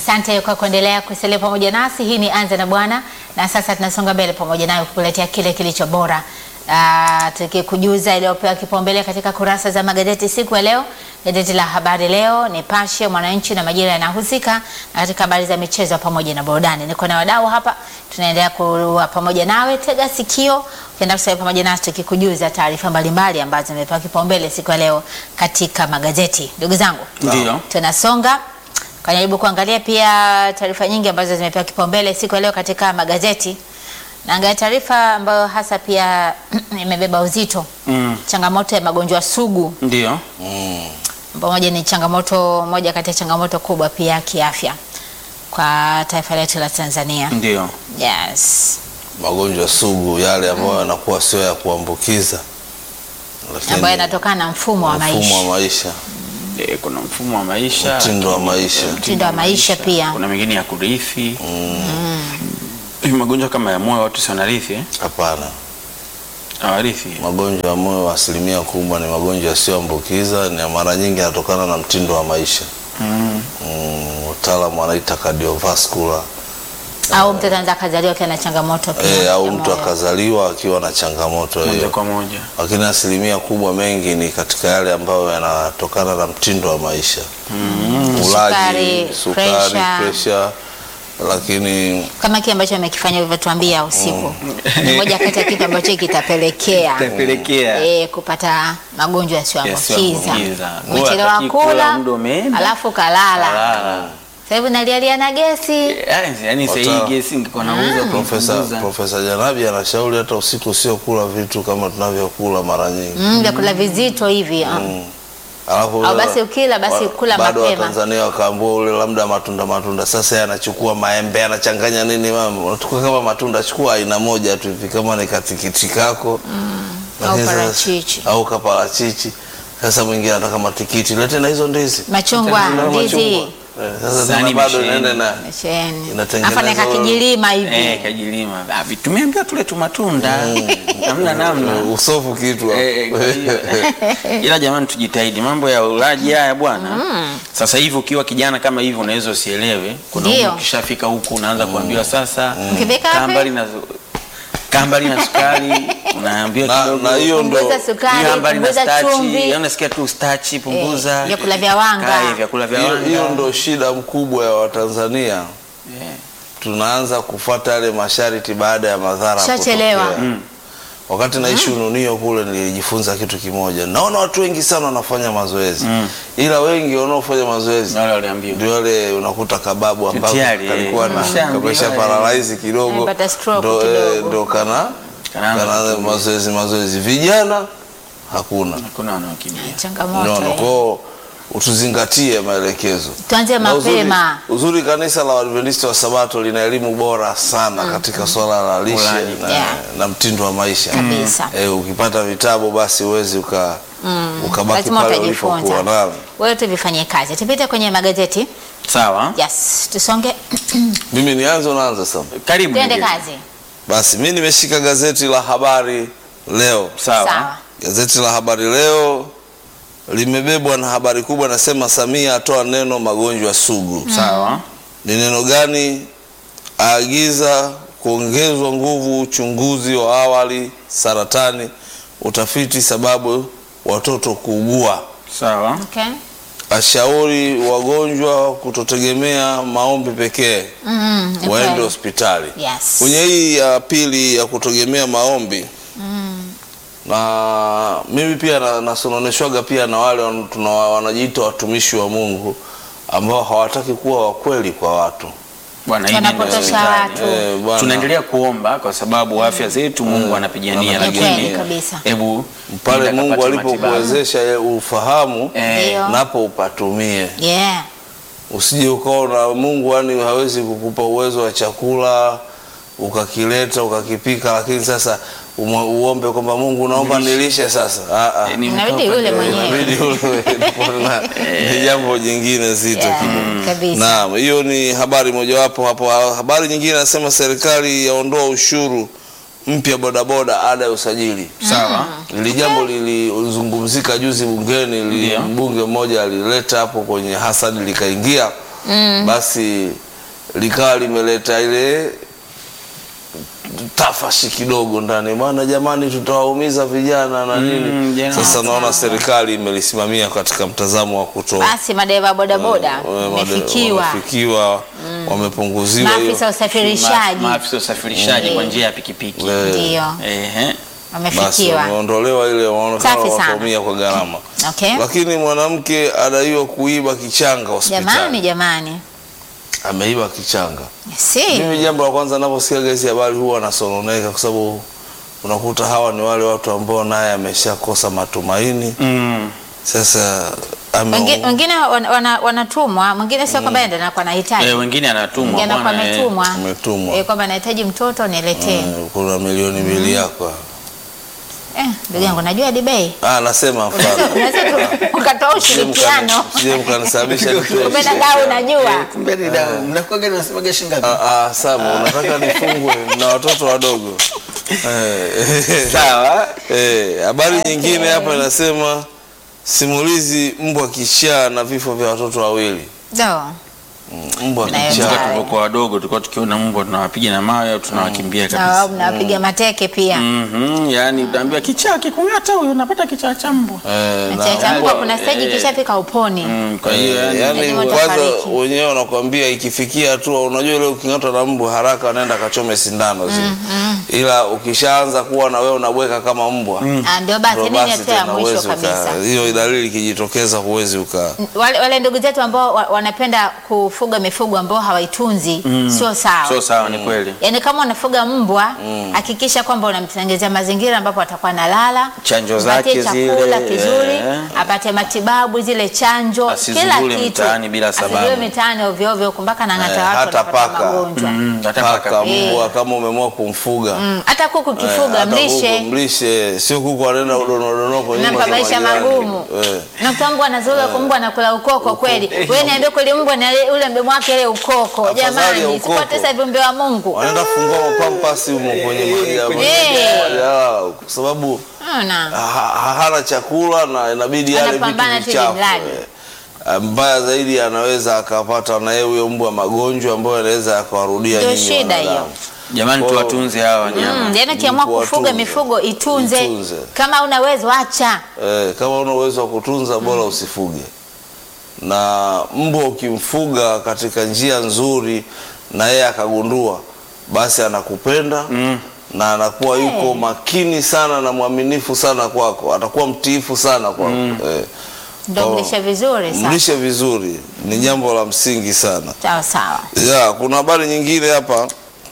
Asante kwa kuendelea kusalia pamoja nasi. Hii ni Anza na Bwana, na sasa tunasonga mbele pamoja nayo kukuletea kile kilicho bora, Ah, tukikujuza iliyopewa kipaumbele katika kurasa za magazeti siku ya leo. Gazeti la Habari Leo, Nipashe, Mwananchi na Majira yanahusika na katika habari za michezo pamoja na burudani. Niko na wadau hapa, tunaendelea kuwa pamoja nawe. Tega sikio, ukienda kusalia pamoja nasi tukikujuza taarifa mbalimbali ambazo zimepewa kipaumbele siku ya leo katika magazeti. Ndugu zangu, Ndio. tunasonga kajaribu kuangalia pia taarifa nyingi ambazo zimepewa kipaumbele siku ya leo katika magazeti. Naangalia taarifa ambayo hasa pia imebeba uzito, Mm. changamoto ya magonjwa sugu, Ndio. pamoja ni changamoto moja kati ya changamoto kubwa pia ya kiafya kwa taifa letu la Tanzania. Ndio. Yes, magonjwa sugu yale ambayo yanakuwa sio ya kuambukiza lakini ambayo yanatokana na mfumo wa mfumo maisha. wa maisha E, kuna mfumo wa maisha, mtindo wa maisha Mtindo wa maisha pia. kuna mengine ya kurithi. Hivi magonjwa kama ya moyo watu si wanarithi eh? hapana Hawarithi. magonjwa ya moyo asilimia kubwa ni magonjwa yasiyoambukiza na mara nyingi yanatokana na mtindo wa maisha Mm. mm, wataalamu wanaita cardiovascular Au mtoto anaweza akazaliwa akiwa na changamoto pia e, ya au mtu moyo. akazaliwa akiwa na changamoto Moja hiyo kwa moja. lakini asilimia kubwa mengi ni katika yale ambayo yanatokana na mtindo wa maisha ulaji Sukari, sukari pressure. pressure lakini kama kile ambacho amekifanya ulivyotuambia usiku ni moja kati ya kitu ambacho kitapelekea Itapelekea. eh, kupata magonjwa yasiyoambukiza. Yasiyoambukiza. Umechelewa Hataki kula, kula muda umeenda. alafu kalala, Kalala. sasa hivi nalialia na gesi. Yaani yaani sasa hii Wata- gesi ingekuwa nauza Profesa kupunguza. Profesa Janabi anashauri hata usiku sio kula vitu kama tunavyokula mara nyingi Mm, vyakula vizito hivi ah. alafu Au ule- basi ukila, basi wa- kula bado mapema. Watanzania wakaambua ule labda matunda matunda, sasa yeye anachukua maembe anachanganya nini, mama unachukua kama matunda, chukua aina moja tu hivi, kama ni katikiti kako Lakini Au sasa- parachichi. au kaparachichi. Sasa mwingine anataka matikiti, lete na hizo ndizi Machungwa, Na ndizi, machungwa. Eh, Sasa Sahani tena bado imesheheni. inaenda na mesheni, Inatengenezwa afa naeka kijilima hivi Eh, kajilima. Ah, vi- tumeambiwa tule tu matunda. Hamna namna. usofu kitu hapo. Eh, kwa hiyo- ila jamani tujitahidi mambo ya ulaji haya bwana sasa hivi ukiwa kijana kama hivi unaweza usielewe kuna Ndio. umri ukishafika huku unaanza kuambiwa sasa Ukifika kaa wapi? mbali na kaa mbali na sukari unaambiwa Na- kidogo na hiyo ndo punguza sukari, kaa mbali na punguza stachi chumvi, yaani unasikia tu stachi punguza Eh, vyakula vya wanga. Kaa, eh, vyakula vya hiyo wanga hiyo ndo shida mkubwa ya Watanzania. Eh, Tunaanza kufuata yale masharti baada ya madhara Shachelewa. kutokea. Wakati naishi Ununio kule nilijifunza kitu kimoja. Naona watu wengi sana wanafanya mazoezi ila wengi wanaofanya mazoezi na wale waliambiwa ndio wale unakuta kababu ambako Tayari, kalikuwa eh, na ushaambiwa, kamesha eh. paralyze kidogo Amepata stroke ndo, eh, kidogo. ndo kana Kanaanza kana kukimbia. mazoezi mazoezi vijana hakuna kuna wanaokimbia changamoto Unaona, eh. kwao utuzingatie maelekezo. Tuanze Na uzuri- mapema. Uzuri, kanisa la Waadventista wa Sabato lina elimu bora sana katika swala la lishe Ulaji. na, Yeah. na mtindo wa maisha Kabisa. Eh, ukipata vitabu basi huwezi uka, ukabaki Lazima pale utajifunza. ulipokuwa. Naam. Wewe tuvifanyie kazi. Tupite kwenye magazeti. sawa Yes, tusonge. Mimi nianze, unaanza sasa. karibu Tuende Nyegezi. kazi. Basi mimi nimeshika gazeti la Habari Leo. sawa Sawa. Gazeti la Habari Leo limebebwa na habari kubwa, nasema Samia atoa neno magonjwa sugu. sawa Ni neno gani? Aagiza kuongezwa nguvu uchunguzi wa awali saratani, utafiti sababu watoto kuugua, sawa Okay. ashauri wagonjwa kutotegemea maombi pekee, Mm, ni waende kweli. hospitali. Yes. Kwenye hii ya pili ya kutegemea maombi na mimi pia na- nasononeshwaga pia na wale wan- tuna- wanajiita watumishi wa Mungu ambao hawataki kuwa wakweli kwa watu. bwana hii neno Wanapotosha haiwezekani. watu. Eh, bwana. tunaendelea kuomba kwa sababu afya zetu Mungu anapigania, Ni lakini kweli kabisa. hebu pale nenda Mungu kapate matibabu. alipokuwezesha ye- ufahamu Eh, Ndio. napo upatumie, Yeah. usije ukaona Mungu yani hawezi kukupa uwezo wa chakula ukakileta ukakipika, lakini sasa umwe- uombe kwamba Mungu naomba nilishe sasa. Ah, ah. eh, ni Inabidi mtoto ule ndio. mwenyewe. Inabidi ule- na- ni jambo jingine zito Yeah, kidogo. kabisa. Naam, hiyo ni habari mojawapo hapo. Habari nyingine nasema serikali yaondoa ushuru mpya bodaboda ada ya usajili. sawa Hili jambo lilizungumzika juzi bungeni, li- Ndio. mbunge mmoja alileta hapo kwenye Hasad likaingia basi likawa limeleta ile tafashi kidogo ndani, bwana, jamani, tutawaumiza vijana na nini. jana. Sasa naona serikali imelisimamia katika mtazamo wa kutoa Basi madereva bodaboda Eh, wame- wamefikiwa, wamefikiwa, wamepunguziwa hiyo maafisa usafirishaji Ma- maafisa usafirishaji Mm. kwa njia ya pikipiki Eh, ndio Ehe. basi wamefikiwa. wameondolewa ile, waonekana Safi sana. wataumia kwa gharama. Okay. Lakini mwanamke adaiwa kuiba kichanga hospitali, Jamani, jamani, ameiba kichanga. si Mimi jambo la kwanza naposikia hizi habari huwa nasononeka, kwa sababu unakuta hawa ni wale watu ambao naye ameshakosa matumaini. Mm. Sasa ame- Wengi- wengine wana- wana- wanatumwa, mwingine sio kwamba ndio anakuwa anahitaji, Eh, wengine anatumwa mwingine anakuwa bwana, eh. ametumwa Ametumwa. eh, kwamba anahitaji mtoto niletee. eh, kuna milioni mbili yako. Eh, ndugu yangu najua dibei Ah, nasema mfano. unaweza tu ukatoa ushirikiano Sije mkanisababisha nitoe kumbe shida. kaa unajua Kumbe ni dawa. Mnakuwaga nasemaga shilingi ngapi? Ah, ah, Samu, unataka nifungwe na watoto wadogo Eh, Sawa. eh, habari nyingine hapa inasema simulizi mbwa kichaa na vifo vya watoto wawili. do Mm, Mbwa Nayo kichaa Sawa. Tulipokuwa wadogo tulikuwa tukiona mbwa tunawapiga na mawe au tunawakimbia na kabisa. mnapiga mateke pia Mhm, yani utaambiwa kichaa kikung'ata huyo unapata kichaa cha mbwa. Eh, na- nachachambua kuna stage eh, kishafika uponi Mm, kwa hiyo Eh, yani yani Lazima kwanza utafariki. wenyewe wanakuambia ikifikia hatua, unajua ile uking'atwa na mbu haraka wanaenda kachome sindano zile, ila ukishaanza kuwa na wewe unabweka kama mbwa Ah, ndio basi ndo nini basi hatua ya tena mwisho huwezi uka- kabisa hiyo dalili ikijitokeza huwezi uka wale, wale ndugu zetu ambao wa- wanapenda kufuga mifugo ambao hawaitunzi sio sawa sio sawa, ni kweli. yaani kama unafuga mbwa hakikisha kwamba unamtengezea mazingira ambapo atakuwa analala Chanjo mpatie zake chakula zile, kizuri eh. apate matibabu zile chanjo Asizurule kila kitu mtaani bila sababu. Asizurule mitaani ovyo ovyo mpaka nang'ata Eh, watu hata wanapata paka. magonjwa Mm, hata paka paka. mbwa kama umeamua kumfuga Mm, hata kuku eh, kifuga hata mlishe kuku mlishe, sio kuku anaenda udonodono kwenye nyumba nampa za maisha majirani. magumu Eh. nakuta mbwa anazoea kwa mbwa anakula ukoko kweli wewe niambie kweli mbwa na ile- ule mdomo wake ile ukoko Afadhali ya jamani ukoko. sipote sasa viumbe wa Mungu wanaenda kufungua mapampasi humo kwenye maji ya- maji Eh. ya- kwa sababu Ona. ha- ha- hana chakula na inabidi yale vitu Anapambana tu vichafu. jimradi. eh. Mbaya zaidi anaweza akapata na yeye huyo mbwa magonjwa ambayo yanaweza yakawarudia Ndio nyinyi shida wanadamu. hiyo. Jamani, Kwa- tuwatunze hawa wanyama. Mm, yaani ukiamua Mtu kufuga watunze. mifugo itunze. Itunze. Kama una uwezo acha. Eh, kama una uwezo wa kutunza bora usifuge. Na mbwa ukimfuga katika njia nzuri na yeye akagundua, basi anakupenda Mm. na anakuwa yuko makini sana na mwaminifu sana kwako, atakuwa mtiifu sana kwako. Eh, Ndio Oh. mlishe vizuri sasa. mlishe vizuri ni jambo la msingi sana. Sawa sawa. Ya, kuna habari nyingine hapa,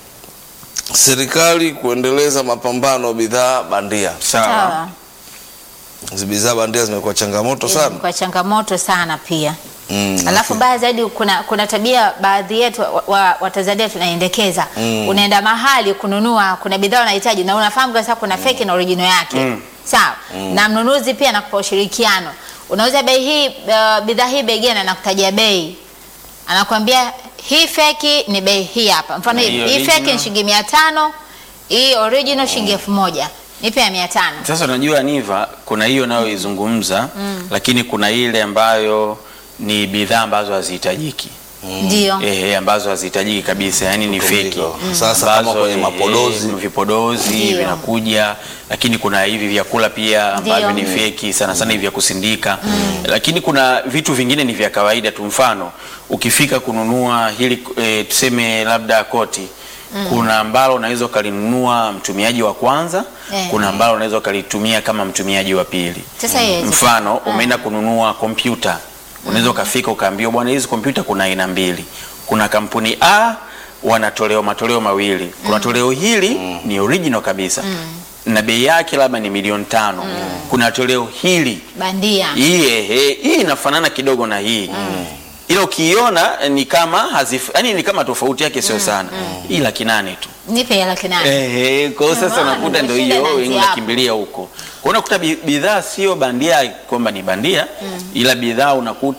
serikali kuendeleza mapambano bidhaa bandia. Sawa. Sawa. Hizi bidhaa bandia zimekuwa changamoto sana. Kwa changamoto sana pia. Mm, Alafu baya zaidi kuna kuna tabia baadhi yetu wa, wa, Watanzania tunaendekeza. Unaenda mahali kununua kuna bidhaa unahitaji na unafahamu kwa sababu kuna fake na original yake. Sawa. Na mnunuzi pia anakupa ushirikiano. Unauza bei hii uh, bidhaa hii bei gani anakutajia bei. Anakuambia hii fake ni bei hii hapa. Mfano Na hii hii hii fake original? ni shilingi 500, hii original shilingi 1000. Nipe ya 500. Sasa unajua Niva, kuna hiyo nayoizungumza lakini kuna ile ambayo ni bidhaa ambazo hazihitajiki Ndio. ehe, ambazo hazihitajiki kabisa, yani ni feki. Kutundika. Sasa kama Ambazo, kwenye ehe, mapodozi. vipodozi Ndio. vinakuja, lakini kuna hivi vyakula pia ambavyo ni Ndio. feki sana sana hivi vya kusindika, lakini kuna vitu vingine ni vya kawaida tu. Mfano ukifika kununua hili e, tuseme labda koti kuna ambalo unaweza ukalinunua mtumiaji wa kwanza Eh. kuna ambalo unaweza ukalitumia kama mtumiaji wa pili. Sasa hiyo Mfano umeenda kununua kompyuta, unaweza ukafika ukaambiwa, bwana, hizi kompyuta kuna aina mbili. Kuna kampuni A wana toleo matoleo mawili. Kuna toleo hili ni original kabisa na bei yake labda ni milioni tano. Kuna toleo hili bandia. hii ehe, hii inafanana kidogo na hii ila ukiiona eh, ni kama hazif, yani ni kama tofauti yake sio sana. Hii laki nane tu. Nipe ya laki nane. Ehe, kwa hiyo sasa Jamani, unakuta ndio shida hiyo inaanzia wengi hapo. unakimbilia huko. Kwa hiyo unakuta bi- bidhaa sio bandia kwamba ni bandia ila bidhaa unakuta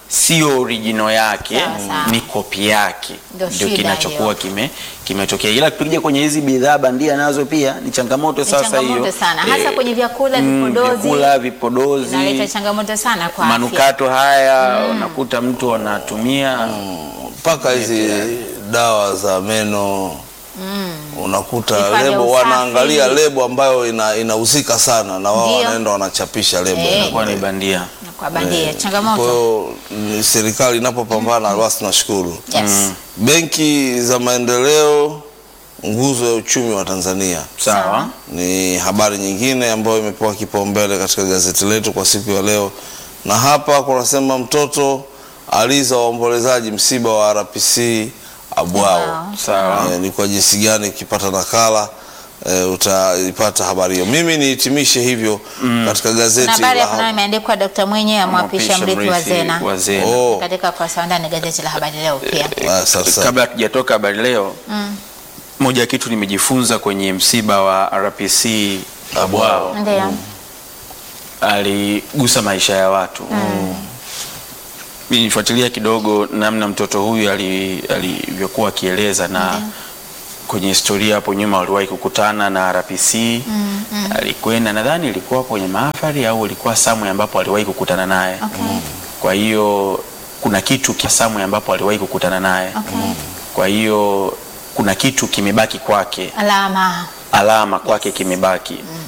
sio original yake Sawa, sawa. ni kopi yake Ndio ndio shida kinachokuwa hiyo. kime kimetokea ila tukija kwenye hizi bidhaa bandia nazo pia ni changamoto Ni sasa changamoto hiyo sana hasa Eh, kwenye vyakula mm, vipodozi vyakula vipodozi inaleta changamoto sana kwa afya. manukato haya unakuta mtu anatumia mpaka hizi dawa za meno unakuta Vifaa vya lebo usafi. wanaangalia lebo ambayo ina- inahusika sana na wao Ndio. wanaenda wanachapisha lebo Eh. inakuwa ni bandia Na kwa bandia kwa changamoto hiyo ni serikali inapopambana basi tunashukuru yes. benki za maendeleo nguzo ya uchumi wa Tanzania sawa ni habari nyingine ambayo imepewa kipaumbele katika gazeti letu kwa siku ya leo, na hapa kunasema mtoto aliza waombolezaji msiba wa RPC Abwao. Wow. sawa Eh, ni kwa jinsi gani ukipata nakala eh, utaipata habari hiyo. Mimi nihitimishe hivyo katika Kuna gazeti habari la hapo nayo imeandikwa Dr. Mwenye amwapisha mrithi wa Zena wa Zena. Oh, katika ukurasa wa ndani gazeti la habari leo pia. ah, sasa kabla hatujatoka habari leo moja ya kitu nimejifunza kwenye msiba wa RPC Abwao Ndio. aligusa maisha ya watu nilifuatilia kidogo namna mtoto huyu ali- alivyokuwa akieleza na kwenye historia hapo nyuma waliwahi kukutana na RPC alikwenda nadhani ilikuwa kwenye mahafali au ilikuwa samwe ambapo aliwahi kukutana naye Okay. kwa hiyo kuna kitu kia samwe ambapo aliwahi kukutana naye Okay. kwa hiyo kuna kitu kimebaki kwake Alama. alama kwake kimebaki